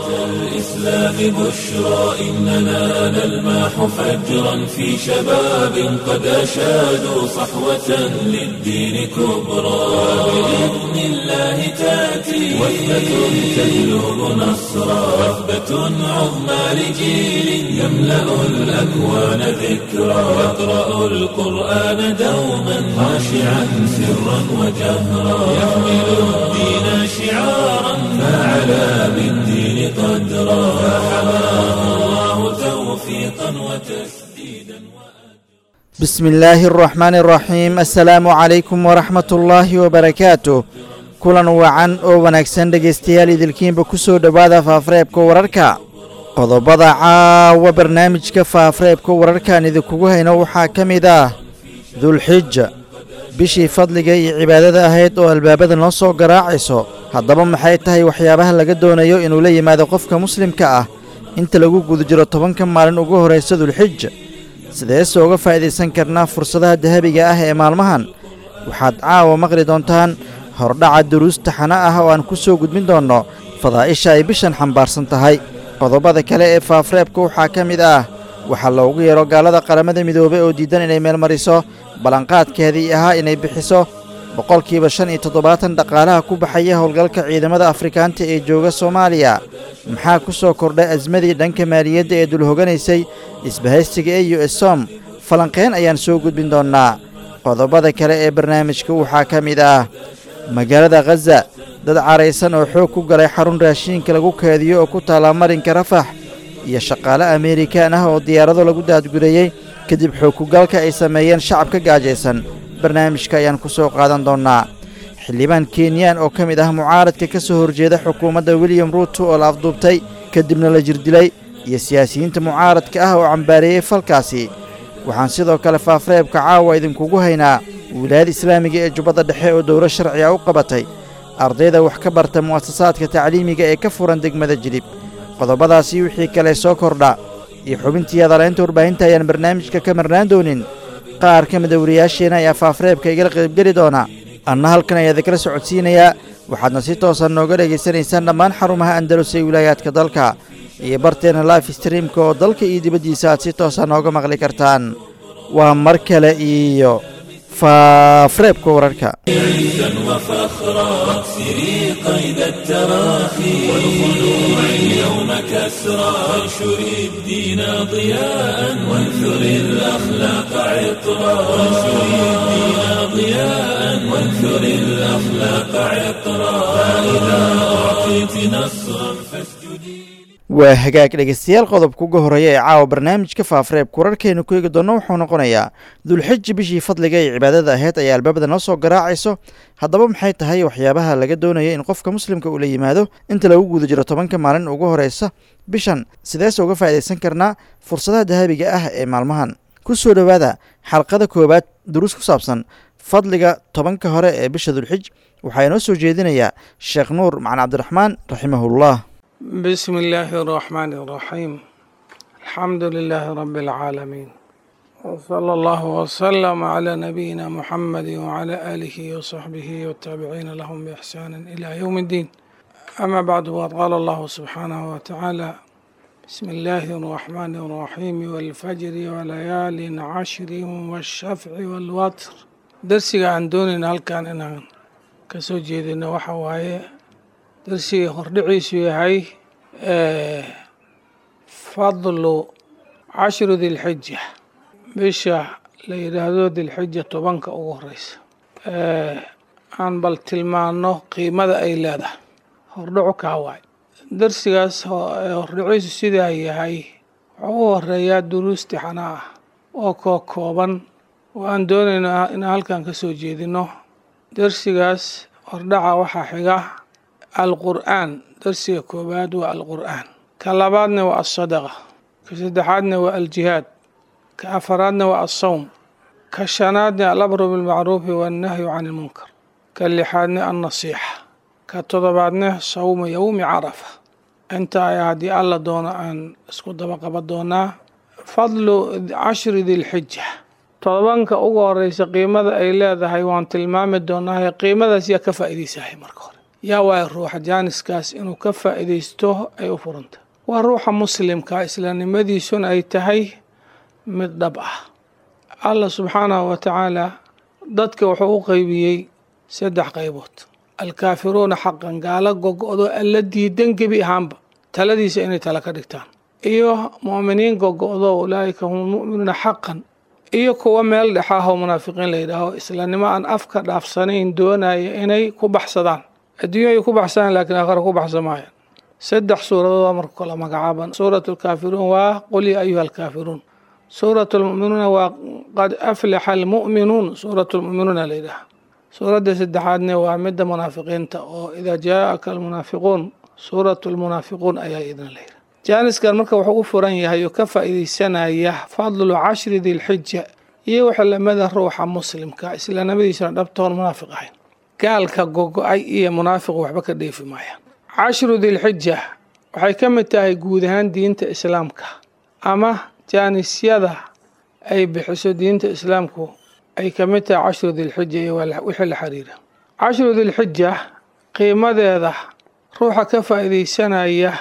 الإسلام بشرى إننا نلمح فجرا في شباب قد أشادوا صحوة للدين كبرى بإذن الله تأتي وثبة تجلب نصرا وثبة عظمى لجيل يملأ الأكوان ذكرا يقرأ القرآن دوما خاشعا سرا وجهرا يحمل الدين شعارا فعلى بالدين قدرا فحماه الله توفيقا وتسديدا بسم الله الرحمن الرحيم السلaamu calaykum waraxmat ullaahi wabarakaatu kulan wacan oo wanaagsan dhegaystayaal idilkiinba ku soo dhowaada faafareebka wararka qodobada caawa barnaamijka faafareebka wararkaan idinkugu hayno waxaa ka mid ah dulxija bishii fadliga iyo cibaadada ahayd oo albaabada noo soo garaacayso haddaba maxay tahay waxyaabaha laga doonayo inuu la yimaado qofka muslimka ah inta lagu guda jiro tobanka maalin ugu horraysa dulxija sideese uga faa'iidaysan karnaa fursadaha dahabiga ah ee maalmahan waxaad caawa maqli doontaan hordhaca duruus taxano ah oo aan ku soo gudbin doonno fadaa'isha ay bishan xambaarsan tahay qodobada kale ee faafreebka waxaa ka mid ah waxaa loogu yeero gaalada qaramada midoobey oo diidan inay meelmariso ballanqaadkeedii ahaa inay bixiso boqolkiiba shan iyo toddobaatan dhaqaalaha ku baxaya howlgalka ciidamada afrikaanta ee jooga soomaaliya maxaa ku soo kordhay asmadii dhanka maaliyadda ee dulhoganaysay isbahaystiga ee u s som falanqeen ayaan soo gudbin doonnaa qodobada kale ee barnaamijka waxaa ka mid ah magaalada khaza dad caraysan oo xoog ku galay xarun raashiinka lagu keediyo oo ku taalla marinka rafax iyo shaqaale ameerikaan ah oo diyaarado lagu daadgureeyey kadib xoog kugalka ay sameeyeen shacabka gaajaysan barnaamijka ayaan ku soo qaadan doonnaa xildhibaan kenyaan oo ka mid ah mucaaradka ka soo horjeeda xukuumadda william ruuto oo la afduubtay kadibna la jirdilay iyo siyaasiyiinta mucaaradka ah oo cambaareeyey falkaasi waxaan sidoo kale faafreebka caawa idinkugu haynaa wilaayada islaamiga ee jubbadda dhexe oo dowlo sharciga u qabatay ardayda wax ka barta mu'asasaadka tacliimiga ee ka furan degmada jilib qodobadaasi wixii kale soo kordha iyo xubintii adaleynta warbaahinta ayaan barnaamijka ka marnaan doonin qaar ka mida wariyaasheenna ayaa faafreebka igala qaybgeli doona anna halkan ayaa idinkala socodsiinayaa waxaadna si toosan nooga dhegaysanaysaan dhammaan xarumaha andalus ee wilaayaadka dalka iyo barteenna life streamka oo dalka iyo dibaddiisa aad si toosa nooga maqli kartaan waa mar kale iyo faafreebka wararka عزا وفخرا واكسري قيد التراخي والخلوع اليوم كسرا وانشري الدين ضياء وانثري الأخلاق عطرا وانشري الدين ضياء وانثري الأخلاق عطرا فإذا أعطيت نصرا فاسجدي waa hagaag dhegaystayaal qodobka uga horreeya ee caawa barnaamijka faafareebka wararkeenu ku eegi doonno wuxuu noqonayaa dulxiji bishii fadliga ee cibaadada ahayd ayaa albaabada noo soo garaacayso haddaba maxay tahay waxyaabaha laga doonaya in qofka muslimka uu la yimaado inta lagu guda jiro tobanka maalin ugu horreysa bishan sideese uga faa'idaysan karnaa fursadaha dahabiga ah ee maalmahan ku soo dhowaada xalqada koowaad duruus ku saabsan fadliga tobanka hore ee bisha dulxij waxaa inoo soo jeedinayaa sheekh nuur macali cabdiraxmaan raximahullah بسم الله الرحمن الرحيم الحمد لله رب العالمين وصلى الله وسلم على نبينا محمد وعلى آله وصحبه والتابعين لهم بإحسان إلى يوم الدين أما بعد وقد قال الله سبحانه وتعالى بسم الله الرحمن الرحيم والفجر وليال عشر والشفع والوتر درسي عن دون هل كان إن كسو جيدنا وحوايه darsigii hordhiciisu yahay fadlu cashru dilxija bisha la yidhaahdo dilxija tobanka ugu horeysa aan bal tilmaano qiimada ay leedahay hordhacu kaa waay darsigaas hordhiciisu sidaa yahay wuxuu u horeeyaa duruus tixana ah oo koo kooban oo aan doonayno inaan halkan ka soo jeedino darsigaas hordhaca waxaa xiga alqur'aan darsiga koowaad waa alqur'aan ka labaadna waa alsadaqa ka saddexaadna waa aljihaad ka afaraadna waa alsawm ka shanaadna alabru bilmacruufi waannahyu can ilmunkar ka lixaadna alnasiixa ka todobaadna sawma yowmi carafa inta ay haddii alla doono aan isku daba qaban doonaa fadlu cashri dilxija todobanka ugu horeysa qiimada ay leedahay waan tilmaami doonaa qiimadaas yaa ka faa'iidaysahay marka hore yaa waaya ruuxa jaaniskaas inuu ka faa'iidaysto ay u furanta waa ruuxa muslimka islaamnimadiisuna ay tahay mid dhab ah allah subxaanahu wa tacaala dadka wuxuu u qeybiyey saddex qaybood alkaafiruuna xaqan gaalo gogo-do alla diidan gebi ahaanba taladiisa inay tala ka dhigtaan iyo mu'miniin gogo-do ulaa'ika hum mu'minuuna xaqan iyo kuwa meel dhexaahoo munaafiqiin la yidhaaho islaamnimo aan afka dhaafsanayn doonaya inay ku baxsadaan adduunya ay ku baxsadaan laakiin aakhara ku baxsan maayaan saddex suuradood marka kala magacaaban suurat alkaafiruun waa qul yaa ayuha alkaafiruun suurat almu'minuuna waa qad aflaxa almu'minuun suurat lmu'minuuna la yidhaaha suuradda saddexaadne waa midda munaafiqiinta oo idaa jaaaka almunaafiquun suurat lmunaafiquun ayaa idin la yidhaha jaaniskan marka wuxuu u furan yahay oo ka faa'iidaysanaya fadlu cashri dilxija iyo waxa lamida ruuxa muslimka islaamnimadiisana dhabtoon munaafiq ahayn gaalka gogo-ay iyo munaafiq waxba ka dheefi maayaan cashru dilxija waxay ka mid tahay guud ahaan diinta islaamka ama jaanisyada ay bixiso diinta islaamku ay ka mid tahay cashru dilxija iyo wixii la xiriira cashru dilxija qiimadeeda ruuxa ka faa'iidaysanaya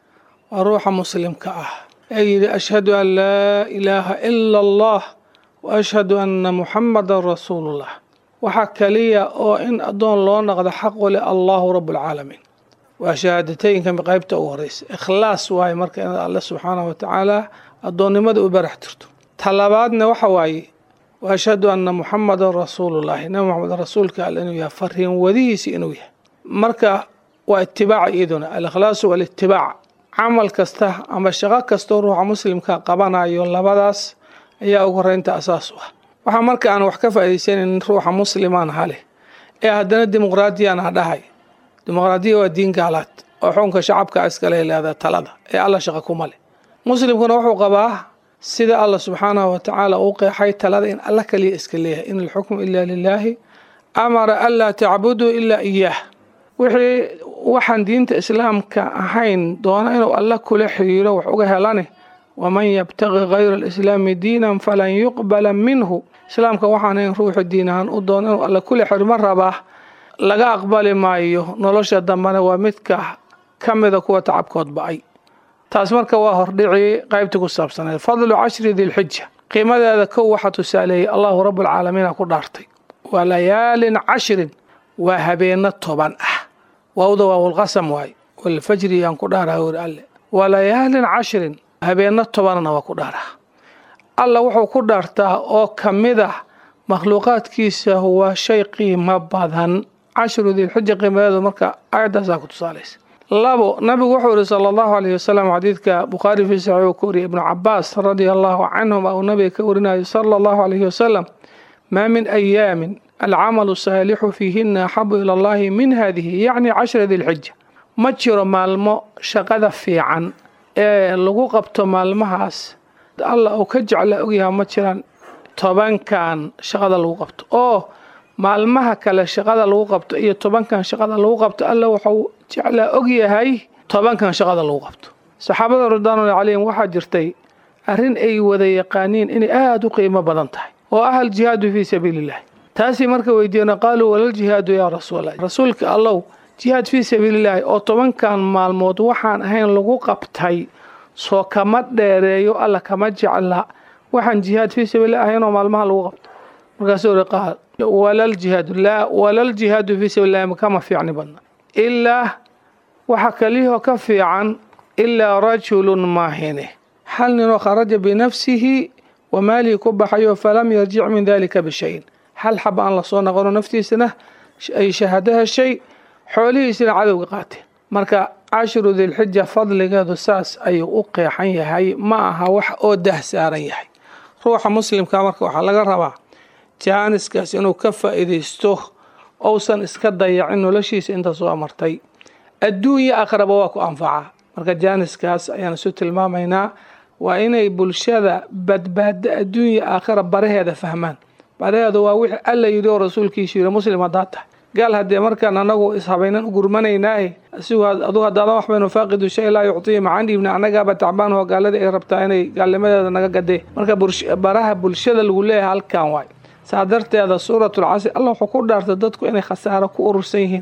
waa ruuxa muslimka ah ee yidhi ashhadu an laa ilaaha ila allah wa ashhadu anna muxamadan rasuulullah waxaa kaliya oo in addoon loo noqdo xaqu leh allahu rabbulcaalamiin waa shahaadateynka qaybta ugu horeysa ikhlaas waaye marka inaad alle subxaanahu watacaala addoonnimada u barax tirto talabaadna waxa waaye wa ashhadu anna muxamadan rasuulullahi nabi moxamed rasuulka alle inuu yahay fariin wadihiisi inuu yahay marka waa itibaaca iyaduna alikhlaasu walitibaac camal kasta ama shaqo kastoo ruuxa muslimka qabanayo labadaas ayaa ugu horeynta asaas u ah waxaa marka aan wax ka faa'iidaysanan ruuxa muslimaan hale ee haddana dimuqraadiyaan ha dhahay dimuqraadiya waa diin gaalaad oo xukunka shacabka iskale leedaha talada ee alla shaqo kuma leh muslimkuna wuxuu qabaa sida allah subxaanahu wa tacaala uu qeexay talada in alla kaliya iska leeyahay in alxukmu ila lilaahi amara anlaa tacbuduu ilaa iyaah wixii waxaan diinta islaamka ahayn doona inuu alla kula xiriiro wax uga helane waman yabtaqi kayra alislaami diinan falan yuqbala minhu islaamka waxaan ahayn ruuxu diin ahaan u doona inuu alla kula xirmo rabaa laga aqbali maayo nolosha dambena waa midka ka mida kuwa tacabkood ba-ay taas marka waa hordhicii qaybta ku saabsaneed fadlu cashri dilxija qiimadeeda kow waxaa tusaaleeyey allahu rabbulcaalamiina ku dhaartay waa layaalin cashrin waa habeeno toban ah waawda waawlqasam waay walfajri yaan ku dhaaraha weri alle waa layaalin cashrin habeeno tobanna waa ku dhaaraha alla wuxuu ku dhaartaa oo ka mid ah makhluuqaadkiisa waa shay qiimo badan cashru dilxija qiimadeedu marka aayaddaasaa ku tusaalaysa labo nabigu wuxuu yihi sala allahu alayh wasalam xadiidka bukhaari fii saxiix uu ka wariyay ibnu cabaas radia allahu canhuma uu nabiga ka warinayo sala allahu alayhi wasalam maa min ayaamin alcamalu saalixu fiihina axabu ila allahi min hadihi yacni cashra dilxija ma jiro maalmo shaqada fiican ee lagu qabto maalmahaas alla uu ka jecla ogyaha ma jiraan tobankan shaqada lagu qabto oo maalmaha kale shaqada lagu qabto iyo tobankan shaqada lagu qabto alla wuxuu jeclaa ogyahay tobankan shaqada lagu qabto saxaabada ridwaanulahi calayhim waxaa jirtay arrin ay wada yaqaaniin inay aada u qiimo badan tahay oo ah aljihaadu fii sabiilillahi taasii marka weydiiyena qaaluu walaljihaadu yaa rasuulallah rasuulka allow jihaad fii sabiilillaahi oo tobankan maalmood waxaan ahayn lagu qabtay soo kama dheereeyo alla kama jecla waxaan jihaad fii sabiilillahi ahayn oo maalmaha lagu qabto markaasuu uri qaal walaljihaadu laa walaljihaadu fii sabiilillahi kama fiicni badna ilaa waxa kaliyahoo ka fiican ilaa rajulun maahine hal ninoo kharaja binafsihi wa maalihi ku baxayo falam yarjic min dalika bishayin hal xaba aan lasoo noqono naftiisana ay shahaado heshay xoolihiisina cadowga qaateen marka cashru dilxija fadligeedu saas ayuu u qeexan yahay ma aha wax oo dah saaran yahay ruuxa muslimka marka waxaa laga rabaa jaaniskaas inuu ka faa'iidaysto ousan iska dayacin noloshiisa inta soo martay adduunya akhraba waa ku anfacaa marka jaaniskaas ayaan isu tilmaamaynaa waa inay bulshada badbaado adduunya aakhira baraheeda fahmaan baraheedu waa wixii alla yidhi oo rasuulkiisu yidhi muslim haddaad tahay gaal haddee markaan anagu ishabaynan u gurmanaynaae asigu adugu haddaadan wax baynu faaqidu shay laa yuctiya macaan dhiibna annagaaba tacbaan oo gaaladii ay rabtaa inay gaalnimadeeda naga gadee marka baraha bulshada lagu leeyahay halkan waay saa darteeda suuratul casri alla wuxuu ku dhaartay dadku inay khasaaro ku urursan yihiin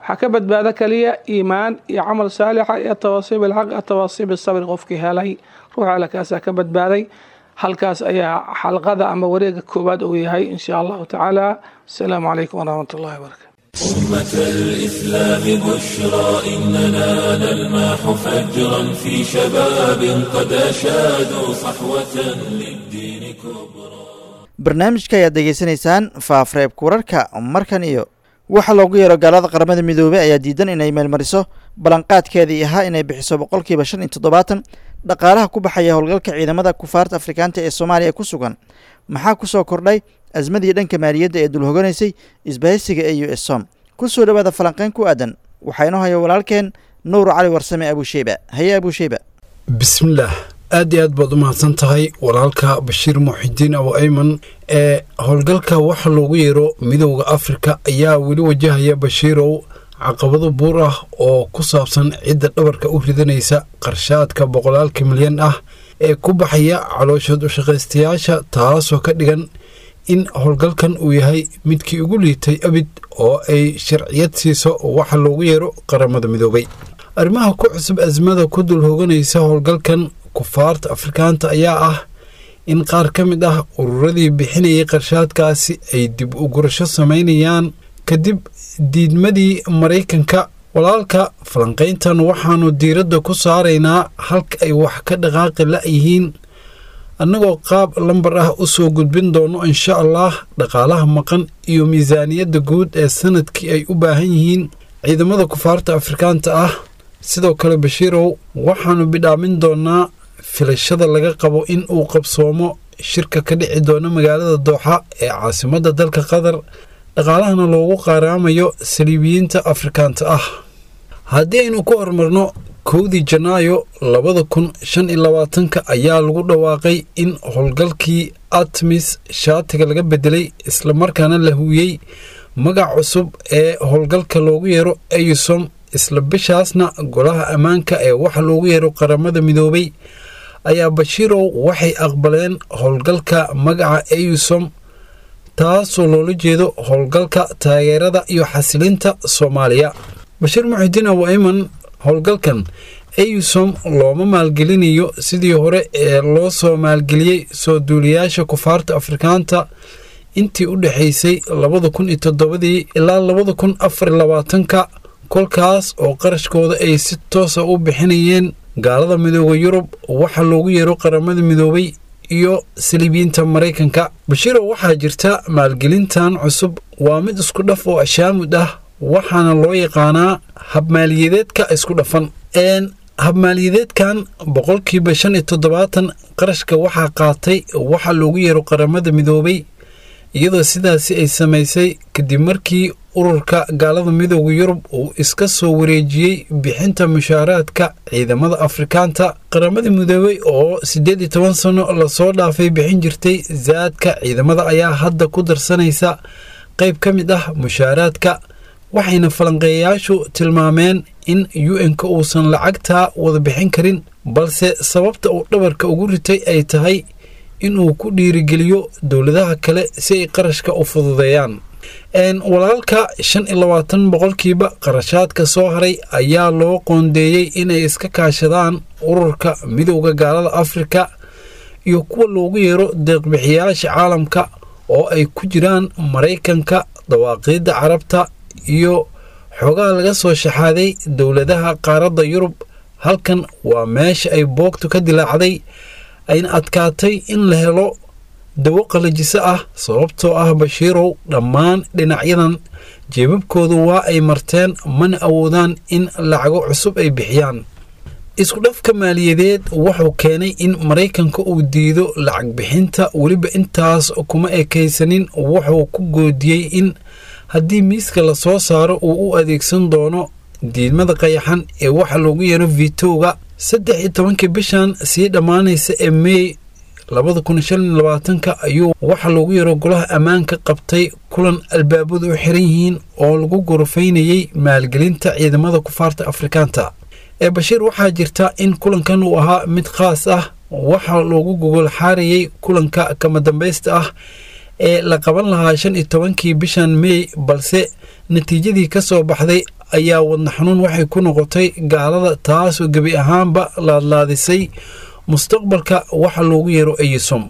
waxaa ka badbaado kaliya iimaan iyo camal saalixa iyo atawaasiib ilxaq atawaasiib isabri qofkii helay ruux alle kaasaa ka badbaaday halkaas ayaa xalqada ama wareega koowaad uu yahay in sha allahu tacaala asalaamu calaykum waraxmat ullahi wabarakatu أمة الإسلام بشرى إننا نلمح فجرا في شباب قد أشادوا صحوة للدين كبرى barnaamijka ayaad degeysanaysaan faafreebka wararka markan iyo waxaa loogu yeero gaalada qaramada midoobey ayaa diidan inay meelmariso ballanqaadkeedii ahaa inay bixiso boqolkiiba shan iyo toddobaatan dhaqaalaha ku baxaya howlgalka ciidamada kufaarta afrikaanta ee soomaaliya ku sugan maxaa ku soo kordhay asmadii dhanka maaliyadda ee dulhoganaysay isbahaysiga ee u s som ku soo dhowaada falanqeyn ku aadan waxaa inoo haya walaalkeen nuur cali warsame abusheyba haye abusheyba bismillaah aad iyo aad baad u mahadsan tahay walaalka bashiir muxidiin abu ayman ee howlgalka waxa loogu yeero midowda afrika ayaa weli wajahaya bashiirow caqabado buur ah oo ku saabsan cidda dhabarka u ridanaysa qarshaadka boqolaalka milyan ah ee ku baxaya calooshood ushaqaystayaasha taasoo ka dhigan in howlgalkan uu yahay midkii ugu liitay abid oo ay sharciyad siiso waxa loogu yeero qaramada midoobay arrimaha ku cusub asmada ku dul hoganaysa howlgalkan kufaarta afrikaanta ayaa ah in qaar ka mid ah ururadii bixinayay qarshaadkaasi ay dib u gurasho samaynayaan kadib diidmadii maraykanka walaalka falanqayntan waxaanu diiradda ku saaraynaa halka ay wax ka dhaqaaqi la-yihiin annagoo qaab lambar ah u soo gudbin doono insha allah dhaqaalaha maqan iyo miisaaniyadda guud ee sanadkii ay u baahan yihiin ciidamada kufaarta afrikaanta ah sidoo kale bashiirow waxaannu bidhaamin doonaa filashada laga qabo in uu qabsoomo shirka ka dhici doono magaalada dooxa ee caasimadda dalka qatar dhaqaalahana loogu qaaraamayo saliibiyiinta afrikaanta ah haddii aynu ku horumarno kowdii janaayo labada kun shan iyo labaatanka ayaa lagu dhawaaqay in howlgalkii atmis shaatiga laga bedelay islamarkaana la huwiyey magac cusub ee howlgalka loogu yeero eyusom isla bishaasna golaha ammaanka ee waxa loogu yeero qaramada midoobay ayaa bashiirow waxay aqbaleen howlgalka magaca eyusom taasoo loola jeedo howlgalka taageerada iyo xasilinta soomaaliya bashiir muxidiin abu ayman howlgalkan eyusom looma maalgelinayo sidii hore ee loo soo maalgeliyey soo duuliyaasha kufaarta afrikaanta intii u dhexaysay labada kun iyo toddobadii ilaa labada kun afar iyo labaatanka kolkaas oo qarashkooda ay si toosa u bixinayeen gaalada midooda yurub waxa loogu yeero qaramada midoobay iyo saliibiyiinta maraykanka bashiiro waxaa jirta maalgelintan cusub waa mid isku dhaf oo ashaamud ah waxaana loo yaqaanaa habmaaliyadeedka isku dhafan habmaaliyadeedkan boqolkiiba shan iyo toddobaatan qarashka waxaa qaatay waxa loogu yeero qaramada midoobay iyadoo sidaasi ay samaysay kadib markii ururka gaalada midooda yurub uu iska soo wareejiyey bixinta mushaaraadka ciidamada afrikaanta qaramada midoobey oo siddeed iyo toban sano lasoo dhaafay bixin jirtay saadka ciidamada ayaa hadda ku darsanaysa qayb ka mid ah mushaaraadka waxayna falanqeeyayaashu tilmaameen in u n-ka uusan lacagtaa wada bixin karin balse sababta uu dhabarka ugu ritay ay tahay inuu ku dhiirigeliyo dowladaha kale si ay qarashka u fududeeyaan walaalka shan iyo labaatan boqolkiiba qarashaadka soo haray ayaa loo qoondeeyey inay iska kaashadaan ururka midowda gaalada afrika iyo kuwa loogu yeero deeqbixiyaasha caalamka oo ay ku jiraan maraykanka dawaaqiidda carabta iyo xoogaha laga soo shaxaaday dowladaha qaaradda yurub halkan waa meesha ay boogtu ka dilaacday ayna adkaatay in la helo dawo qalajiso ah sababtoo ah bashiirow dhammaan dhinacyadan jeebabkoodu waa ay marteen mana awoodaan in lacago cusub ay bixiyaan isku dhafka maaliyadeed wuxuu keenay in maraykanka uu diido lacag bixinta weliba intaas kuma ekaysanin wuxuu ku goodiyey in haddii miiska la soo saaro uu u adeegsan doono diidmada qayaxan ee waxa loogu yeero vitowga saddex iyo tobankii bishan sii dhammaanaysa ee mey labada kun shan iyo labaatanka ayuu waxa loogu yeero golaha ammaanka qabtay kulan albaabadu u xiran yihiin oo lagu gorofaynayey maalgelinta ciidamada kufaarta afrikaanta ee bashiir waxaa jirta in kulankan uu ahaa mid khaas ah waxaa loogu gogol xaarayey kulanka kama dambaysta ah ee la qaban lahaa shan iyo tobankii bishan mey balse natiijadii ka soo baxday ayaa wadna xanuun waxay ku noqotay gaalada taasoo gebi ahaanba laadlaadisay mustaqbalka waxa loogu yeero eyisom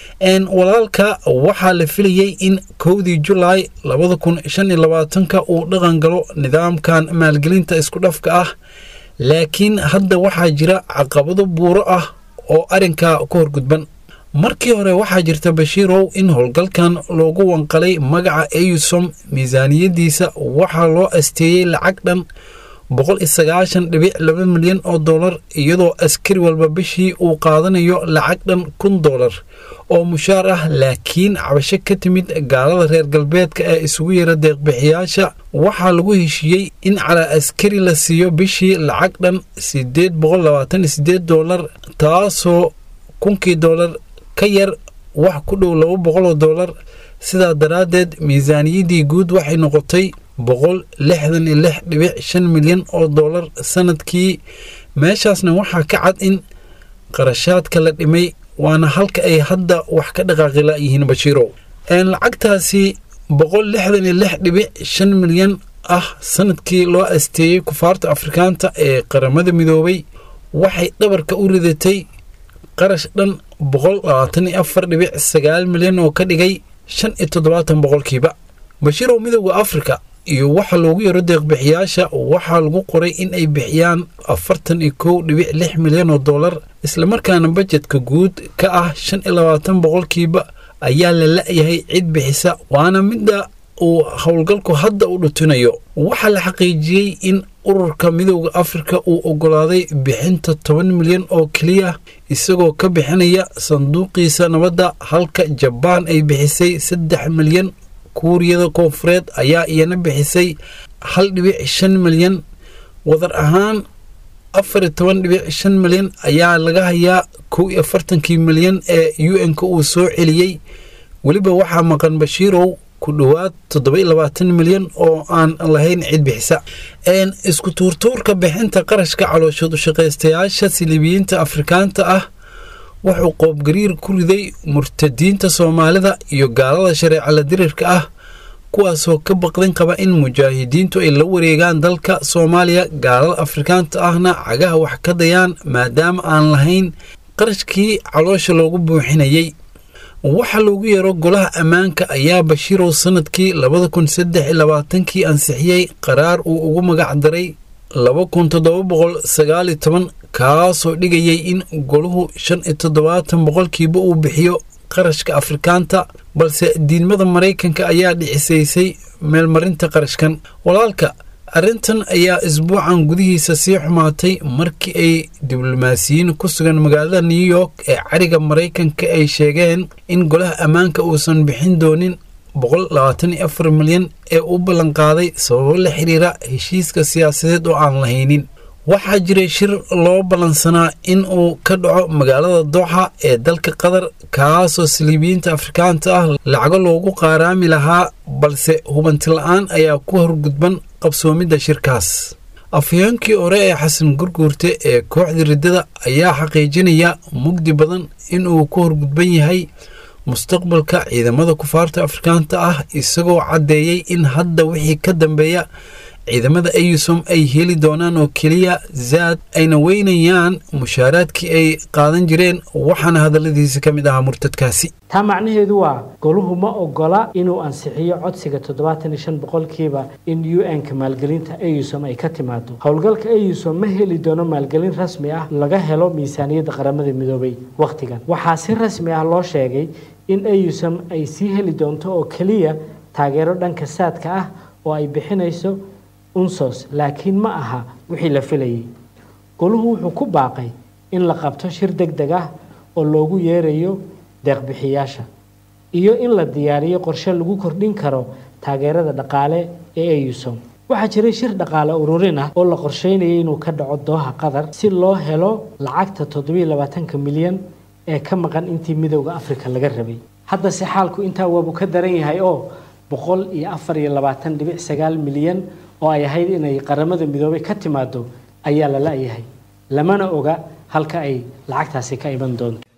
walaalka waxaa la filayey in kowdii julaay labada kun shan iyo labaatanka uu dhaqan galo nidaamkan maalgelinta isku dhafka ah laakiin hadda waxaa jira caqabado buuro ah oo arrinka ku horgudban markii hore waxaa jirta bashiirow in howlgalkan loogu wanqalay magaca eyusom miisaaniyadiisa waxaa loo asteeyey lacag dhan boqol iyo sagaashan dhibic laba milyan oo dollar iyadoo askari walba bishii uu qaadanayo lacag dhan kun dollar oo mushaar ah laakiin cabasho ka timid gaalada reer galbeedka ee isugu yara deeqbixiyaasha waxaa lagu heshiiyey in calaa askari la siiyo bishii lacag dhan sideed boqol labaatan iyo sideed dollar taasoo kunkii dollar ka yar wax ku dhow laba boqoloo dollar sidaa daraaddeed miisaaniyaddii guud waxay noqotay boqol lixdan iyo lix dhibic shan milyan oo dollar sanadkii meeshaasna waxaa ka cad in qarashaadka la dhimay waana halka ay hadda wax ka dhaqaaqila yihiin bashiirow lacagtaasi boqol lixdan iyo lix dhibic shan milyan ah sanadkii loo asteeyey kufaarta afrikaanta ee qaramada midoobay waxay dhabarka u ridatay qarash dhan boqol labaatan iyo afar dhibic sagaal milyan oo ka dhigay shan iyo toddobaatan boqolkiiba bashiirow midowda afrika iyo waxa loogu yaro deeqbixiyaasha waxaa lagu qoray in ay bixiyaan afartan iyo kow dhibic lix milyan oo dollar islamarkaana bajetka guud ka ah shan iyo labaatan boqolkiiba ayaa la la-yahay cid bixisa waana midda uu howlgalku hadda u dhutinayo waxaa la xaqiijiyey in ururka midowda afrika uu ogolaaday bixinta toban milyan oo keliya isagoo ka bixinaya sanduuqiisa nabadda halka jabaan ay bixisay saddex milyan kuuriyada koonfureed ayaa iyana bixisay hal dhibic shan milyan wadar ahaan afar iyo toban dhibic shan milyan ayaa laga hayaa kow iyo afartankii milyan ee u n-ka uu soo celiyey weliba waxaa maqan bashiirow ku dhowaad toddoba iyo labaatan milyan oo aan lahayn cid bixisa isku tuurtuurka bixinta qarashka calooshood ushaqaystayaasha silibiyiinta afrikaanta ah wuxuu qoobgariir ku riday murtadiinta soomaalida iyo gaalada shareeca la dirirka ah kuwaasoo ka baqdin qaba in mujaahidiintu ay la wareegaan dalka soomaaliya gaalada afrikaanta ahna cagaha wax ka dayaan maadaama aan lahayn qarashkii caloosha loogu buuxinayey waxa loogu yeero golaha ammaanka ayaa bashiirow sanadkii labada kun saddex iyo labaatankii ansixiyey qaraar uu ugu magac daray laba kun toddoba boqol sagaal iyo toban kaasoo dhigayay in goluhu shan iyo toddobaatan boqolkiiba uu bixiyo qarashka afrikaanta balse diidmada maraykanka ayaa dhicisaysay meelmarinta qarashkan walaalka arrintan ayaa isbuucan gudihiisa sii xumaatay markii ay diblomaasiyiin ku sugan magaalada new york ee cariga maraykanka ay sheegeen in golaha ammaanka uusan bixin doonin boqol labaatan iyo afar milyan ee u ballanqaaday sababo la xiriira heshiiska siyaasadeed oo aan lahaynin waxaa jiray shir loo ballansanaa in uu ka dhaco magaalada dooxa ee dalka qatar kaasoo saliibiyiinta afrikaanta ah lacago loogu qaaraami lahaa balse hubanti la-aan ayaa ku horgudban qabsoomidda shirkaas afhayeenkii hore ee xasan gurguurte ee kooxda riddada ayaa xaqiijinaya mugdi badan inuu ku horgudban yahay mustaqbalka ciidamada kufaarta afrikaanta ah isagoo caddeeyey in hadda wixii ka dambeeya ciidamada eyusom ay heli doonaan oo keliya zaad ayna weynayaan mushaaraadkii ay qaadan jireen waxaana hadalladiisa ka mid ahaa murtadkaasi taa macnaheedu waa goluhu ma ogola inuu ansixiyo codsiga toddobaatan iyo shan boqolkiiba in u n-ka maalgelinta eyusom ay ka timaado howlgalka eyusom ma heli doono maalgelin rasmi ah laga helo miisaaniyadda qaramada midoobay wakhtigan waxaa si rasmi ah loo sheegay in eyusom ay sii heli doonto oo keliya taageero dhanka saadka ah oo ay bixinayso unsos laakiin ma aha wixii la filayay goluhu wuxuu ku baaqay in la qabto shir deg deg ah oo loogu yeerayo deeqbixiyaasha iyo in la diyaariyo qorshe lagu kordhin karo taageerada dhaqaale ee eyusom waxaa jiray shir dhaqaale ururin ah oo la qorsheynayay inuu ka dhaco dooha qatar si loo helo lacagta toddobiyo labaatanka milyan ee ka maqan intii midowda afrika laga rabay haddase xaalku intaa waabuu ka daran yahay oo boqol iyo afar iyo labaatan dhibic sagaal milyan oo ay ahayd inay qaramada midoobay ka timaado ayaa la la-yahay lamana oga halka ay lacagtaasi ka iman doonto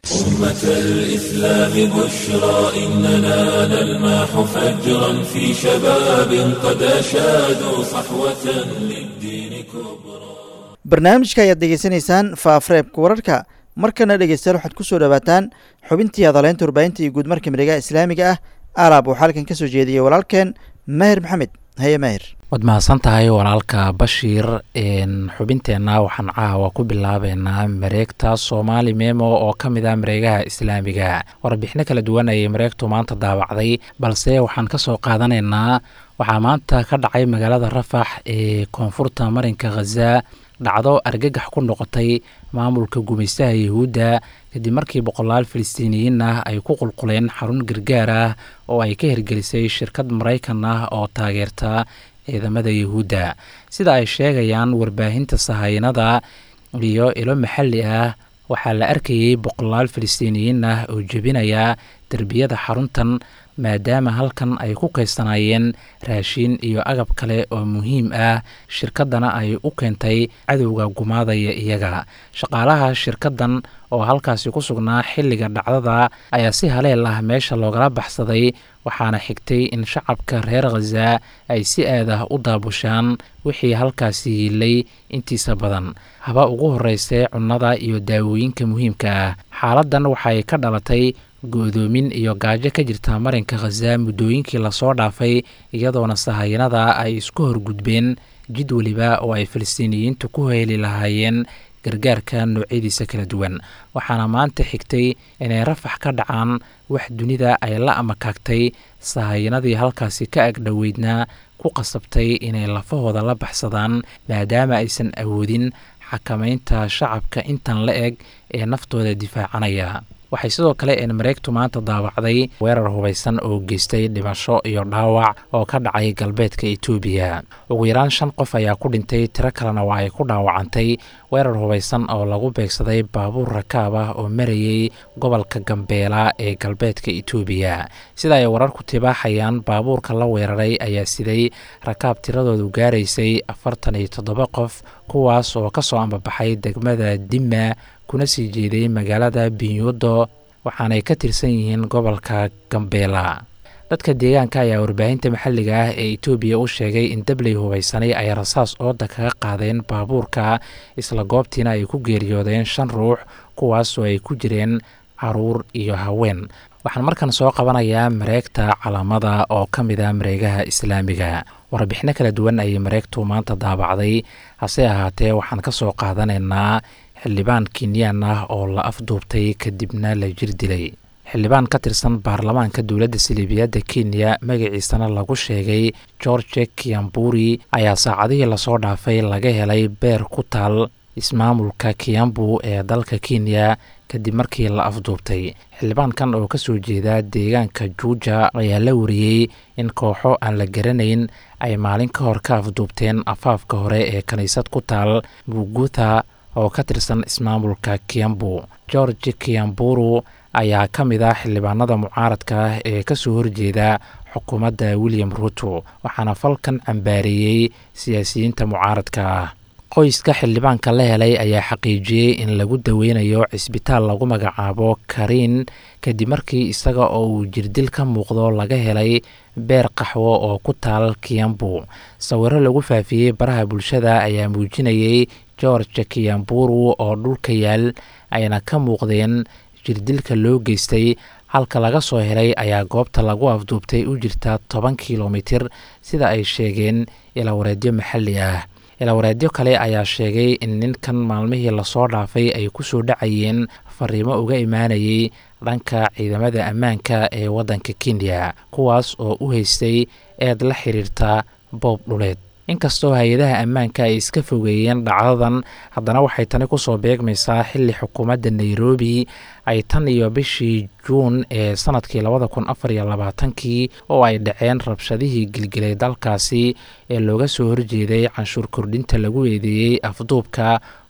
أمة الإسلام بشرى إننا نلمح فجرا في شباب قد أشادوا صحوة للدين كبرى barnaamijka ayaad degeysanaysaan faafareebka wararka markana dhegeystayaal waxaad ku soo dhowaataan xubintii hadaleynta warbaahinta iyo guudmarka miregaha islaamiga ah alaab waxaa halkan ka soo jeediyey walaalkeen maahir maxamed haye maahir waad mahadsan tahay walaalka bashiir xubinteenna waxaan caawa ku bilaabeynaa mareegta soomaali memo oo ka mid ah mareegaha islaamiga warbixino kala duwan ayay mareegtu maanta daawacday balse waxaan ka soo qaadanaynaa waxaa maanta ka dhacay magaalada rafax ee koonfurta marinka khaza dhacdo argagax ku noqotay maamulka gumaystaha yahuudda kadib markii boqolaal filistiiniyiin ah ay ku qulquleen xarun gargaar ah oo ay ka hirgelisay shirkad maraykan ah oo taageerta ciidamada yahuudda sida ay sheegayaan warbaahinta sahaynada iyo ilo maxalli ah waxaa la arkayey boqolaal filistiiniyiin ah oo jebinaya derbiyada xaruntan maadaama halkan ay ku kaysanaayeen raashin iyo agab kale oo muhiim ah shirkaddana ay u keentay cadowga gumaadaya iyaga shaqaalaha shirkaddan oo halkaasi ku sugnaa xilliga dhacdada ayaa si haleel ah meesha loogala baxsaday waxaana xigtay in shacabka reer khaza ay si aad ah u daabushaan wixii halkaasi yiilay intiisa badan haba ugu horreysay cunnada iyo daawooyinka muhiimka ah xaaladdan waxay ka dhalatay go-doomin iyo gaajo ka jirta marinka khaza muddooyinkii lasoo dhaafay iyadoona sahayanada ay isku horgudbeen jid weliba oo ay falastiiniyiintu ku heeli lahaayeen gargaarka noocyadiisa kala duwan waxaana maanta xigtay inay rafax ka dhacaan wax dunida ay la amakaagtay sahayanadii halkaasi ka agdhoweydna ku qasabtay inay lafahooda la baxsadaan maadaama aysan awoodin xakamaynta shacabka intan la eg ee naftooda difaacanaya waxay sidoo kale een mareegtu maanta daawacday weerar hubaysan oo geystay dhimasho iyo dhaawac oo ka dhacay galbeedka etoobiya ugu yaraan shan qof ayaa ku dhintay tiro kalena waa ay ku dhaawacantay weerar hubaysan oo lagu beegsaday baabuur rakaab ah oo marayey gobolka gambeela ee galbeedka etoobiya sida ay wararku tibaaxayaan baabuurka la weeraray ayaa siday rakaab tiradoodu gaaraysay afartan iyo toddoba qof kuwaas oo kasoo ambabaxay degmada dima kuna sii jeeday magaalada binyudo waxaanay ka tirsan yihiin gobolka gambeela dadka deegaanka ayaa warbaahinta maxalliga ah ee etoobiya u sheegay in dabley hubaysanay ay rasaas ooda kaga qaadeen baabuurka isla goobtiina ay ku geeriyoodeen shan ruux kuwaas oo ay ku jireen caruur iyo haween waxaan markan soo qabanayaa mareegta calaamada oo ka mid ah mareegaha islaamiga warbixino kala duwan ayay mareegtu maanta daabacday hase ahaatee waxaan ka soo qaadanaynaa xildhibaan kenyaan ah oo la afduubtay kadibna la jir dilay xildhibaan ka tirsan baarlamaanka dowladda siliibiyadda kenya magaciisana lagu sheegay george kiamburi ayaa saacadihii lasoo dhaafay laga helay beer ku taal ismaamulka kiambu ee dalka kenya kadib markii la afduubtay xildhibaankan oo kasoo jeeda deegaanka juuja ayaa la wariyey in kooxo aan la garanayn ay maalin ka hor ka afduubteen afaafka hore ee kiniisad ku taal bugutha oo ka tirsan ismaamulka kiambu george kiamburu ayaa ka mid ah xildhibaanada mucaaradka ah ee kasoo horjeeda xukuumadda william ruto waxaana falkan cambaareeyey siyaasiyiinta mucaaradka ah qoyska xildhibaanka la helay ayaa xaqiijiyey in lagu daweynayo cisbitaal lagu magacaabo kariin kadib markii isaga oo uu jirdil ka muuqdo laga helay beer qaxwo oo ku taal kiambu sawiro lagu faafiyey baraha bulshada ayaa muujinayey george kiamburu oo dhulka yaal ayna ka muuqdeen jirdilka loo geystay halka laga soo helay ayaa goobta lagu afduubtay u jirta toban kilomitir sida ay sheegeen ilawareedyo maxalli ah ilawareedyo kale ayaa sheegay in ninkan maalmihii lasoo dhaafay ay ku soo dhacayeen fariimo uga imaanayay dhanka ciidamada ammaanka ee waddanka kenya kuwaas oo u haystay eed la xiriirta boob dhuleed inkastoo hay-adaha ammaanka ay iska fogeeyeen dhacdadan haddana waxay tani kusoo beegmaysaa xilli xukuumadda nairobi ay tan iyo bishii juun ee sanadkii labada kun afar iyo labaatankii oo ay dhaceen rabshadihii gilgilay dalkaasi ee looga soo horjeeday canshuur kordhinta lagu eedeeyey afduubka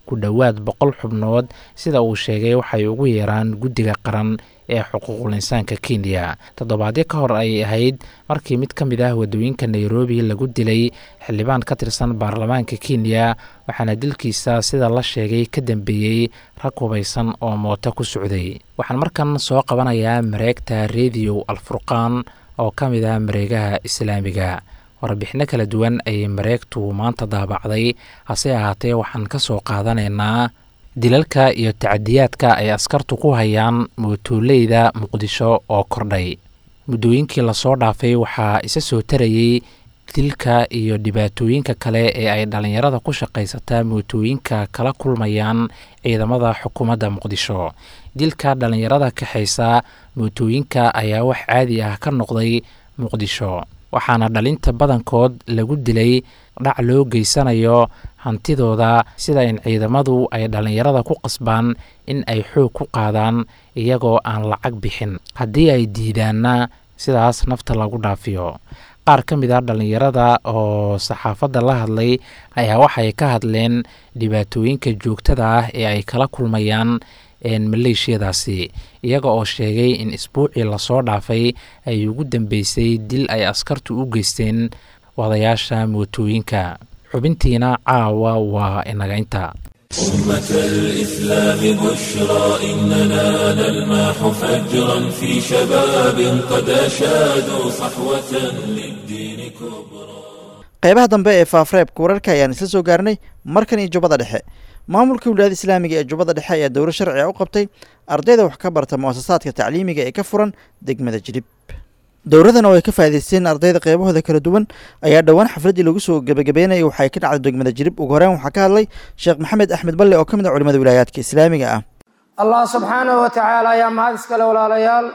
ku dhowaad boqol xubnood sida uu sheegay waxay ugu yeeraan guddiga qaran ee xuquuqul insaanka kenya toddobaadyo ka hor ayay ahayd markii mid ka mid ah waddooyinka nairobi lagu dilay xildhibaan ka tirsan baarlamaanka kenya waxaana dilkiisa sida la sheegay ka dambeeyey rag hubaysan oo mooto ku socday waxaan markan soo qabanayaa mareegta rediyo alfurqaan oo ka mid ah mareegaha islaamiga warbixino kala duwan ayay mareegtu maanta daabacday hase ahaatee waxaan ka soo qaadanaynaa dilalka iyo tacadiyaadka ay askartu ku hayaan mootoleyda muqdisho oo kordhay muddooyinkii lasoo dhaafay waxaa isa soo tarayey dilka iyo dhibaatooyinka kale ee ay dhallinyarada ku shaqaysataa mootooyinka kala kulmayaan ciidamada xukuumadda muqdisho dilka dhallinyarada kaxaysa mootooyinka ayaa wax caadi ah ka noqday muqdisho waxaana dhalinta badankood lagu dilay dhac loo geysanayo hantidooda sida in ciidamadu ay dhallinyarada ku qasbaan in ay xoog ku qaadaan iyagoo aan lacag bixin haddii ay diidaanna sidaas nafta lagu dhaafiyo qaar ka mid ah dhallinyarada oo saxaafadda la hadlay ayaa waxay ka hadleen dhibaatooyinka joogtada ah ee ay kala kulmayaan maleeshiyadaasi iyaga oo sheegay in isbuucii lasoo dhaafay ay ugu dambeysay dil ay askartu u geysteen wadayaasha mootooyinka xubintiina caawa waa inagaynta أمة الإسلام بشرى إننا نلماح فجرا في شباب قد أشادوا صحوة للدين كبرى qaybaha dambe ee faafreebka wararka ayaan isla soo gaarnay markan iyo jubbada dhexe maamulka wilaayada islaamiga ee jubbada dhexe ayaa dowlo sharciga u qabtay ardayda wax ka barta muasasaadka tacliimiga ee ka furan degmada jilib dowladan oo ay ka faa'idaysteen ardayda qeybahooda kala duwan ayaa dhowaan xafladdii lagu soo gebagabeynayay waxay ka dhacday degmada jilib ugu horeen waxaa ka hadlay sheekh maxamed axmed balle oo ka mid ah culimada wilaayaadka islaamiga ah allah subxaanahu wa tacaala ayaa mahad iskale walaalayaal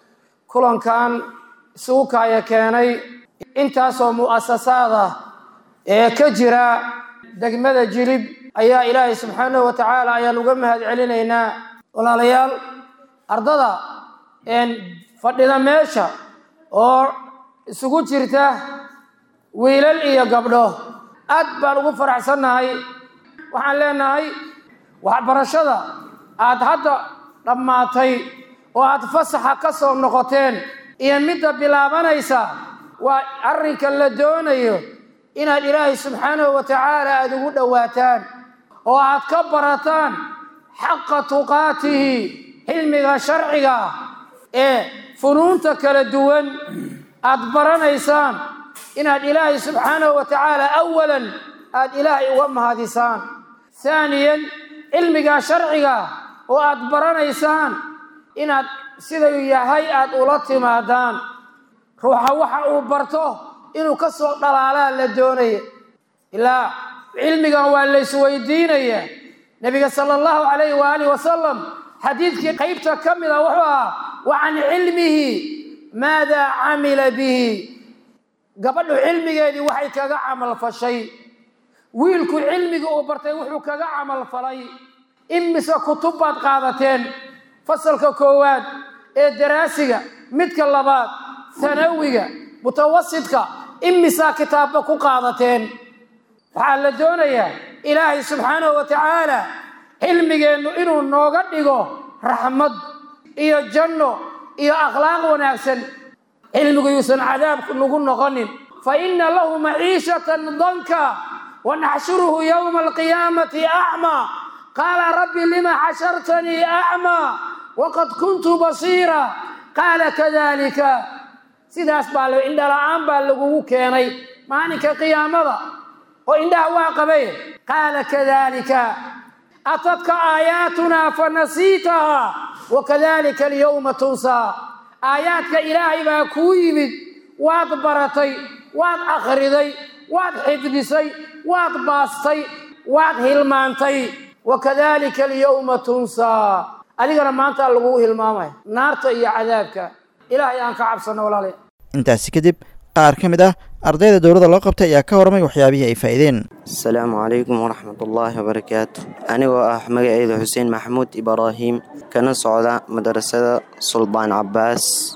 kulankan isugu kaaya keenay intaasoo mu'asasaad ah ee ka jira degmada jilib ayaa ilaahay subxaanahu wa tacaala ayaan uga mahad celinaynaa walaalayaal ardada fadhida meesha oo isugu jirta wiilal iyo gabdho aad baan ugu faraxsannahay waxaan leenahay waxbarashada aad hadda dhammaatay oo aad fasaxa ka soo noqoteen iyo midda bilaabanaysa waa arrinka la doonayo inaad ilaahay subxaanahu wa tacaala aada ugu dhowaataan oo aad ka barataan xaqa tuqaatihi cilmiga sharciga ee funuunta kala duwan aad baranaysaan inaad ilaahay subxaanahu wa tacaala awalan aad ilaahay uga mahadisaan haaniyan cilmiga sharciga oo aad baranaysaan inaad sidau yahay aad ula timaadaan ruuxa waxa uu barto inuu ka soo dhalaalaa la doonaya ilaa cilmigan waa la isweydiinaya nebiga sala allahu calayhi waaalih wasalam xadiidkii qaybta ka mid a wuxuu ahaa wa can cilmihi maadaa camila bihi gabadhu cilmigeedii waxay kaga camal fashay wiilku cilmiga uu bartay wuxuu kaga camal falay imise kutub baad qaadateen fasalka koowaad ee daraasiga midka labaad hanawiga mutawasidka imisaa kitaabba ku qaadateen waxaa la doonayaa ilaahay subxaanahu wa tacaala cilmigeennu inuu nooga dhigo raxmad iyo janno iyo akhlaaq wanaagsan cilmigu yuusan cadaab nagu noqonin fa inna lahu maciishatan danka wa naxshuruhu yowma alqiyaamati acmaa qaala rabbi lima xashartanii acmaa waqad kuntu basiira qaala kadalika sidaas baa l indhala-aan baa lagugu keenay maalinka qiyaamada oo indhaha waa qabay qaala kadalika atadka aayaatunaa fa nasiitahaa wakadalika alyowma tunsaa aayaadka ilaahay baa kuu yimid waad baratay waad akhriday waad xifdisay waad baastay waad hilmaantay wakadalika alyowma tunsaa adigana maantaa lagugu hilmaamaya naarta iyo cadaabka ilaahay aan ka cabsanno walaale intaasi kadib qaar ka mid ah ardayda dowladda loo qabtay ayaa ka warramay waxyaabihii ay faa'iideen asalaamu calaykum waraxmatullaahi wabarakaatu anigoo ah magaceyda xuseen maxamuud ibraahim kana socda madrasada sulbaan cabbaas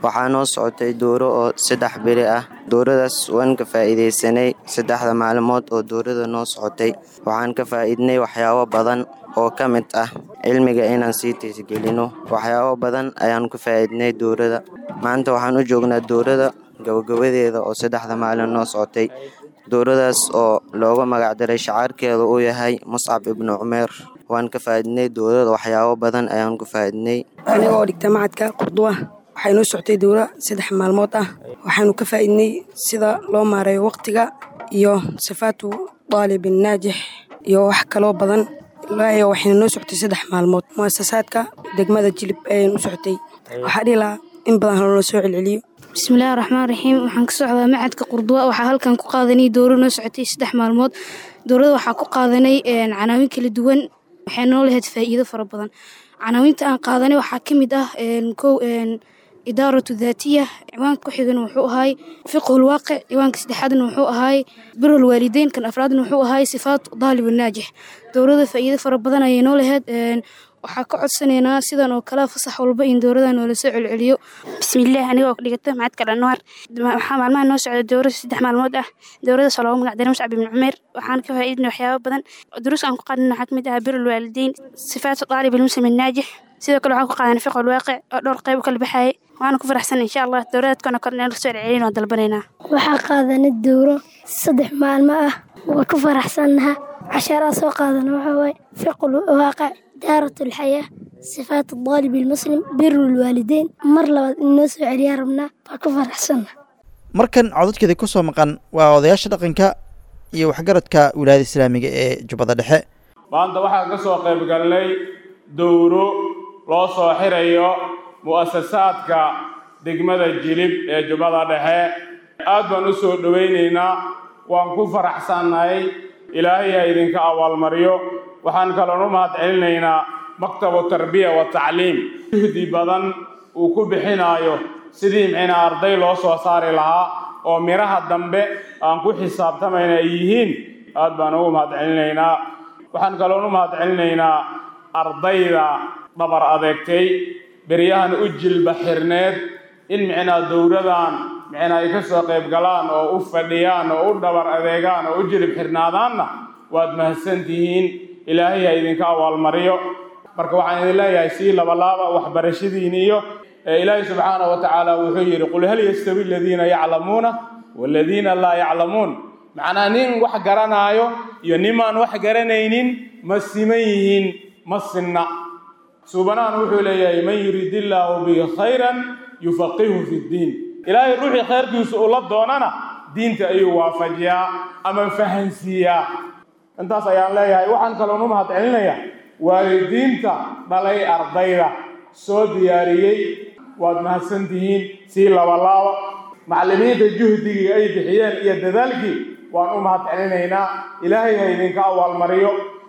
waxaa noo socotay dooro oo saddex beri ah dooradaas waan ka faa'iidaysanay saddexda maalmood oo doorada noo socotay waxaan ka faa'iidnay waxyaabo badan oo ka mid ah cilmiga inaan sii tiisgelino waxyaabo badan ayaan ku faa'iidnay doorada maanta waxaan u joognaa doorada gabagabadeeda oo saddexda maalin noo socotay dooradaas oo looga magacdaray shacaarkeeda uu yahay muscab ibnu cumeer waan ka faa'iidnay doorada waxyaabo badan ayaan ku faa'iidnay aniga oo dhigta macadka qurduwa waxay noo socotay dowra saddex maalmood ah waxaanu ka faa'iidnay sida loo maareeyo waqtiga iyo sifaatu daalibin naajix iyo wax kaloo badan ilaayo waxayna noo socotay saddex maalmood mu'asasaadka degmada jilib ayaynu u socotay waxaa dhihi lahaa in badan haloola soo celceliyo bismillahi raxmaan raxiim waxaan ka socdaa macadka qurduwa waxaa halkan ku qaadanay dowro noo socotay saddex maalmood dowrada waxaa ku qaadanay canaawin kala duwan waxay noo lahayd faa'iido fara badan canaawinta aan qaadanay waxaa ka mid ah kow idaaratu daatiya ciwaanka ku xigana wuxuu ahaay fiqhul waaqic ciwaanka saddexaadna wuxuu ahaay birul waalideyn kan afraadna wuxuu ahaay sifaat daalib naajix dowrada faa'iido fara badan ayay noo lahayd waxaa ka codsanaynaa sidan oo kale fasax walba in dowrada noola soo celceliyo bismillaah anigoo dhigata macadka dhanwaar waxaa maalmaha noo socda dowra saddex maalmood ah dowradaas oo loogu magacdaray muscab ibni cumeer waxaan ka faa'iidnay waxyaabo badan duruus aan ku qaadana waxaa kamid ah birul waalideyn sifaatu daalib ilmuslim naajix sidoo kale waxaan ku qaadanay fiqhul waaqic oo dhowr qayb u kala baxayay waana ku faraxsanay insha allah dowradaadkana kor inaan soo celcelin oo dalbanaynaa waxaa qaadanay dowro saddex maalmo ah waa ku faraxsannaha casharaa soo qaadana waxaa waaye fiqhul waaqic دارة الحياة صفات الطالب المسلم بر الوالدين مر لبad in noo soo celiyaa rabnaa baa ku faraxsanna markan codadkeeda ku soo maqan waa odayaasha dhaqanka iyo waxgaradka wilaayada islaamiga ee jubbada dhexe maanta waxaan ka soo qayb galnay dowro loo soo xirayo mu'asasaadka degmada jilib ee jubbada dhexe aad baan u soo dhowaynaynaa waan ku faraxsannahay ilaahay ha idinka abaalmariyo waxaan kaloon u mahad celinaynaa maktabu tarbiya wa tacliim juhdi badan uu ku bixinaayo sidii micnaa arday loo soo saari lahaa oo midhaha dambe aan ku xisaabtamayna ay yihiin aad baan ugu mahad celinaynaa waxaan kaloon u mahad celinaynaa ardayda dhabar adeegtay beryahan u jilba xirneed in micnaa dowradan micnaa ay ka soo qayb galaan oo u fadhiyaan oo u dhabar adeegaan oo u jilib xirnaadaanna waad mahadsantihiin ilaahay ha idinka abaalmariyo marka waxaan idin leeyahay sii labalaaba waxbarashadiin iyo ilaahay subxaana wa tacaala wuxuu yidhi qul hal yastawi aladiina yaclamuuna waaladiina laa yaclamuun macnaa nin wax garanaayo iyo nimaan wax garanaynin ma siman yihiin ma sinna suubanahan wuxuu leeyahay man yurid illaahu bihi khayran yufaqihu fi ddiin ilaahay ruuxii khayrkiisu ula doonana diinta ayuu waafajiyaa ama fahansiiyaa intaas ayaan leeyahay waxaan kaloon u mahad celinayaa waalidiinta dhalay ardayda soo diyaariyey waad mahadsantihiin sii labalaaba macallimiinta juhdigii ay bixiyeen iyo dadaalkii waan u mahad celinaynaa ilaahay ha idinka abaalmariyo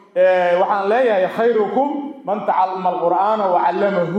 waxaan leeyahay khayrukum man tacallama alqur'aana wa callamahu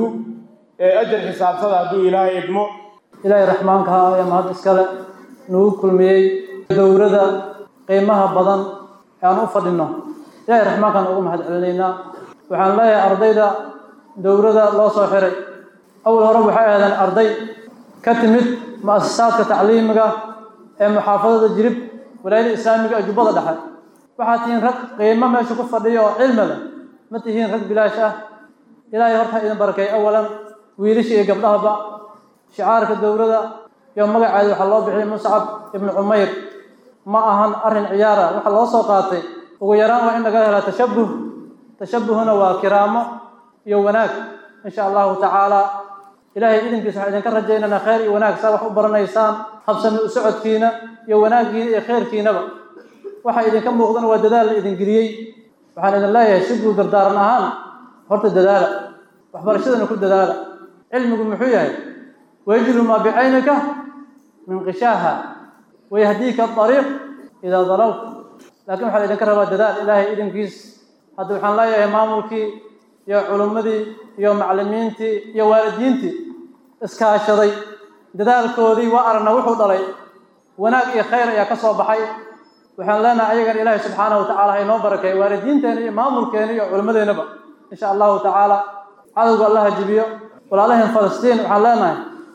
ajar xisaabsada hadduu ilaahay idmo ilaahay raxmaanka ha ee mahad iskale nagu kulmiyey dowrada qiimaha badan aan u fadhino ilaahay raxmaankaan ugu mahad celinaynaa waxaan leeyahay ardayda dowrada loo soo xiray awal hore waxay ahaydeen arday ka timid mu'asasaadka tacliimiga ee muxaafadada jirib walaayada islaamiga ee jubbada dhexe waxaad tihiin rag qiimo meesha ku fadhiya oo cilmi leh ma tihiin rag bilaash ah ilaahay horta idin barakay awalan wiilasha iyo gabdhahaba shicaarka dowrada iyo magaceeda waxaa loo bixiyay muscab ibnu cumayr ma ahan arrin ciyaara waxa loo soo qaatay ugu yaraan waa in laga helaa tashabuh tashabuhuna waa kiraamo iyo wanaag insha allahu tacaala ilaahay idinkiisa waxaan idinka rajaynaynaa khayr iyo wanaag saa wax u baranaysaan habsami u socodkiina iyo wanaaggiina iyo khayrkiinaba waxa idinka muuqdana waa dadaal la idin geliyey waxaan idin leeyahay si guud dardaaran ahaan horta dadaala waxbarashadana ku dadaala cilmigu muxuu yahay wayajlu maa bicaynika min qishaaha wayahdiika ariiq idaa dalalta laakiin waxaa idinka rabaa dadaal ilaahay idinkiis hadda waxaan leeyahay maamulkii iyo culimmadii iyo macallimiintii iyo waalidiintii iskaashaday dadaalkoodii waa aragna wuxuu dhalay wanaag iyo khayr ayaa ka soo baxay waxaan leenahay ayagan ilaahay subxaanahu watacaala ha inoo barakeeyo waalidiinteena iyo maamulkeena iyo culimmadeennaba insha allahu tacaala cadowga allaha jibiyo walaalaheen falastiin waxaan leenahay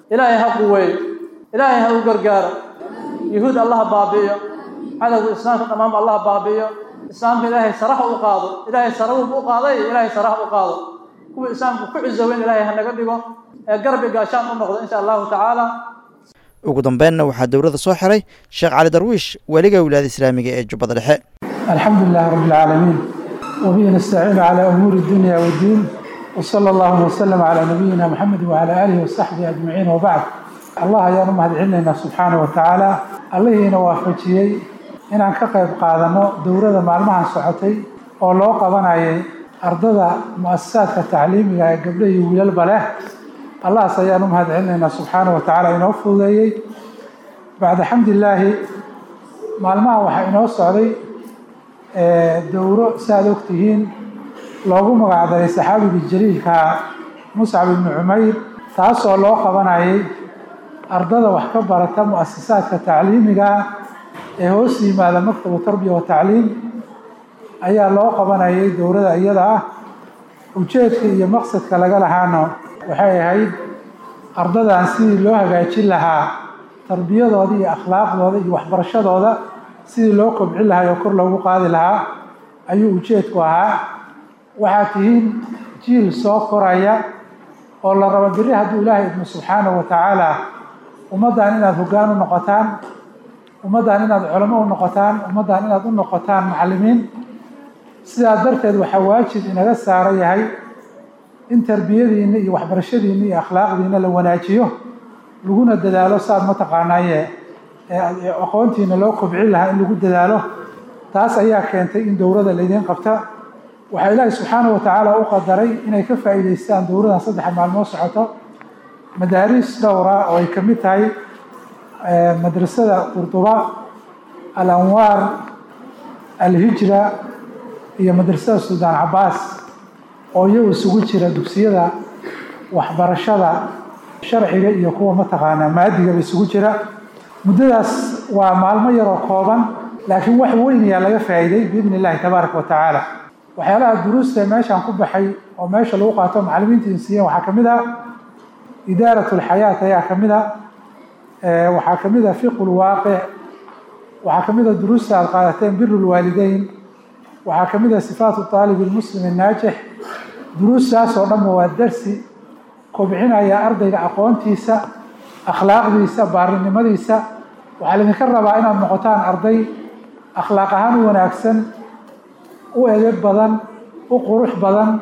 ilaahay ha quweeyo ilaahay ha u gargaaro yuhuud allaha baabi'iyo cadowga islaamka dhammaanba allaha baabi'iyo islaamka ilaahay saraha u qaado ilaahay sarawuba u qaaday ilaahay saraha u qaado kuwa islaamka ku cisoweyn ilaahay ha naga dhigo ee garbi gaashaan u noqdo insha allahu tacaala ugu dambeynna waxaa dowladda soo xiray sheekh cali darwiish weliga wilaayada islaamiga ee jubbada dhexe الحمد لله رب العالمين وبه نستعين على أمور الدنيا والدين وصلى الله وسلم على نبينا محمد وعلى آله وصحبه أجمعين وبعد الله يا نمهد علينا سبحانه وتعالى الله ينوافجيي inaan ka qayb qaadano dowladda maalmahan socotay oo loo qabanayay ardada mu'asasaadka tacliimiga ee gabdho iyo wiilalba leh allahaas ayaan u mahad celinaynaa subxaana wa tacaala inoo fududeeyey bacda xamdilaahi maalmaha waxaa inoo socday dowro si aad ogtihiin loogu magacdaray saxaabigii jaliilka muscab ibni cumayr taasoo loo qabanayay ardada wax ka barata mu'asasaadka tacliimiga ee hoos yimaada maktabu tarbiya wa tacliim ayaa loo qabanayay dowladda iyada ah ujeedka iyo maqsadka laga lahaano waxay ahayd ardadan sidii loo hagaajin lahaa tarbiyadooda iyo akhlaaqdooda iyo waxbarashadooda sidii loo kobcin lahaa oo kor loogu qaadi lahaa ayuu ujeedku ahaa waxaad tihiin jiil soo koraya oo la rabo beri hadduu ilaahay idmo subxaanahu wa tacaala ummaddan inaad hoggaan u noqotaan ummaddan inaad culamo u noqotaan ummaddan inaad u noqotaan macallimiin sidaa darteed waxaa waajib inaga saara yahay in tarbiyadiinna iyo waxbarashadiinna iyo akhlaaqdiinna la wanaajiyo laguna dadaalo saad mataqaanaaye aqoontiina loo kobcin lahaa in lagu dadaalo taas ayaa keentay in dowladda laydiin qabta waxaa ilaahi subxaanahu wa tacaala u qadaray inay ka faa'iidaystaan dowladdan saddexa maalmood socoto madaariis dhowra oo ay ka mid tahay madrasada qurduba al-anwaar al-hijra iyo madrasada suldaan cabaas oo iyagu isugu jira dugsiyada waxbarashada sharciga iyo kuwa mataqaanaa maadigaba isugu jira muddadaas waa maalmo yaroo kooban laakiin wax weyn ayaa laga faa'iiday biidni illahi tabaaraka wa tacaala waxyaalaha duruusta meeshaan ku baxay oo meesha lagu qaato macallimiinta insiiyeen waxaa ka mid ah idaarat lxayaat ayaa ka mid ah waxaa ka mid ah fiqu lwaaqic waxaa ka mid ah duruusta aad qaadateen biru lwaalideyn waxaa ka mid ah sifaatu aalib ilmuslim annaajix duruustaas oo dhanba waa darsi kobcinaya ardayga aqoontiisa akhlaaqdiisa baarinimadiisa waxaa laydinka rabaa inaad noqotaan arday akhlaaq ahaan u wanaagsan u edeb badan u qurux badan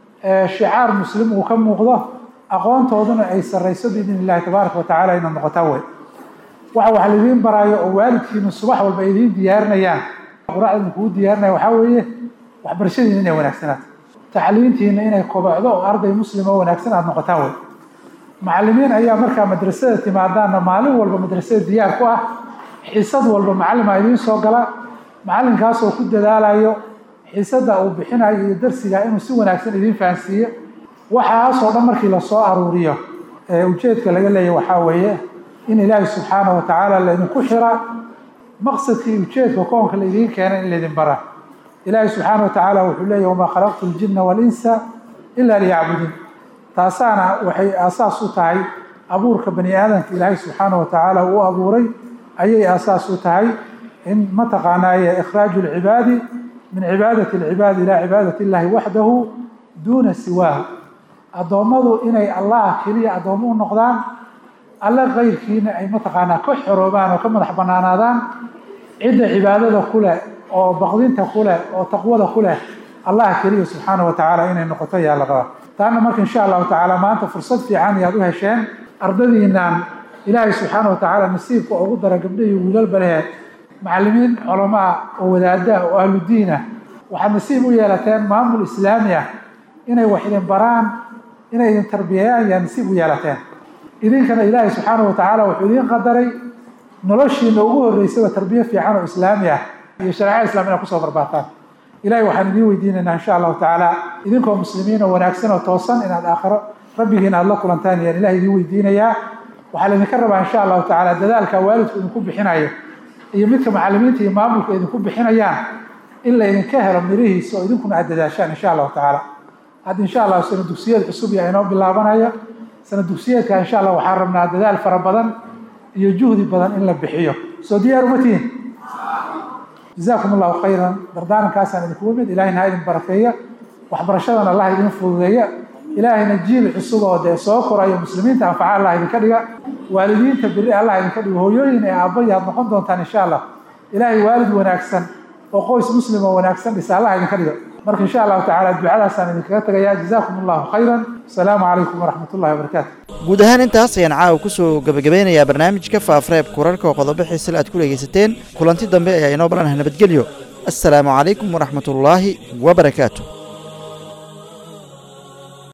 shicaar muslim uu ka muuqdo aqoontooduna ay sarrayso biidn illahi tabaaraka wa tacala inaad noqotaan wey waxa wax laidiin baraayo oo waalidkiinu subax walba idiin diyaarinayaan quraacda idinkugu diyaarinaya waxaa weeye waxbarashadiina inay wanaagsanaato tacliintiina inay kobocdo oo arday muslim oo wanaagsan aada noqotaan wey macallimiin ayaa markaa madrasada timaadaanna maalin walba madrasada diyaar ku ah xisad walba macallimaa idiin soo gala macallinkaasoo ku dadaalayo xiisadda uu bixinayo iyo darsiga inuu si wanaagsan idiin fahansiiyo waxaasoo dhan markii lasoo aruuriyo ujeedka laga leeyahy waxaa weeye in ilaahi subxaanahu wa tacaala laydinku xira maqsadkii ujeedka koonka laidiin keenay in laydin bara ilaahi subxaana wa tacaala wuxuu leeyahy wamaa khalaqtu ljinna walinsa ilaa liyacbuduun taasaana waxay aasaas u tahay abuurka bani aadamka ilaahay subxaana wa tacaala uu abuuray ayay aasaas u tahay in mataqaanaaye ikhraaju lcibaadi min cibaadati alcibaadi ilaa cibaadati illahi waxdahu duuna siwaahu addoommadu inay allah keliya addoommo u noqdaan alle kayrkiina ay mataqaanaa ka xoroobaan oo ka madax bannaanaadaan cidda cibaadada ku leh oo baqdinta ku leh oo taqwada ku leh allah keliya subxaana wa tacaala inay noqoto ayaa la rabaa taana marka insha allahu tacaala maanta fursad fiican ayaad u hesheen ardadiinaan ilaahay subxaana wa tacaala nasiibka ugu dara gabdho iyo wiilalba lehe macallimiin culamaa oo wadaada oo ahludiin ah waxaad nasiib u yeelateen maamul islaami ah inay wax idin baraan inay idin tarbiyeeyaan yaa nasiib u yeelateen idinkana ilaahay subxaana wa tacaala wuxuu idiin qadaray noloshiina ugu horreysaba tarbiye fiican oo islaami ah iyo shareecada islam inaad kusoo barbaataan ilahay waxaan idiin weydiinaynaa insha allahu tacaala idinkoo muslimiin oo wanaagsan oo toosan inaad aakhiro rabbigiina aad la kulantaan ayaan ilahay idiin weydiinayaa waxaa laydinka rabaa insha allahu tacaala dadaalka waalidku idinku bixinayo iyo midka macallimiinta iyo maamulka idinku bixinayaan in laydinka helo mirihiisa oo idinkuna aad dadaashaan insha allahu tacaala hadda insha allahu sano dugsiyada cusub yaa inoo bilaabanaya sana dugsiyeedka insha allah waxaan rabnaa dadaal fara badan iyo juhdi badan in la bixiyo soo diyaar uma tihin jazaakum allahu khayran dardaarankaasaan idinku imid ilaahayna ha idin barakeeya waxbarashadana allah idin fududeeya ilaahayna jiil cusub oo dee soo korayo muslimiinta anfaca allah idinka dhiga waalidiinta beri allah idinka dhigo hooyooyin ee aabbayi aad noqon doontaan insha allah ilaahay waalid wanaagsan oo qoys muslim oo wanaagsan dhisa allah idinka dhiga marka insha allahu tacaala ducadaasaan idinkaga tegayaa jazaakum allahu khayran asalaamu calaykum waraxmat ullahi wabarakaatu guud ahaan intaas ayaan caawa kusoo gabagabeynayaa barnaamijka faafareebka wararka oo qodobo xiisale aad ku dhegaysateen kulanti dambe ayaa inoo balanaha nabadgelyo assalaamu calaykum waraxmat ullaahi wabarakaatu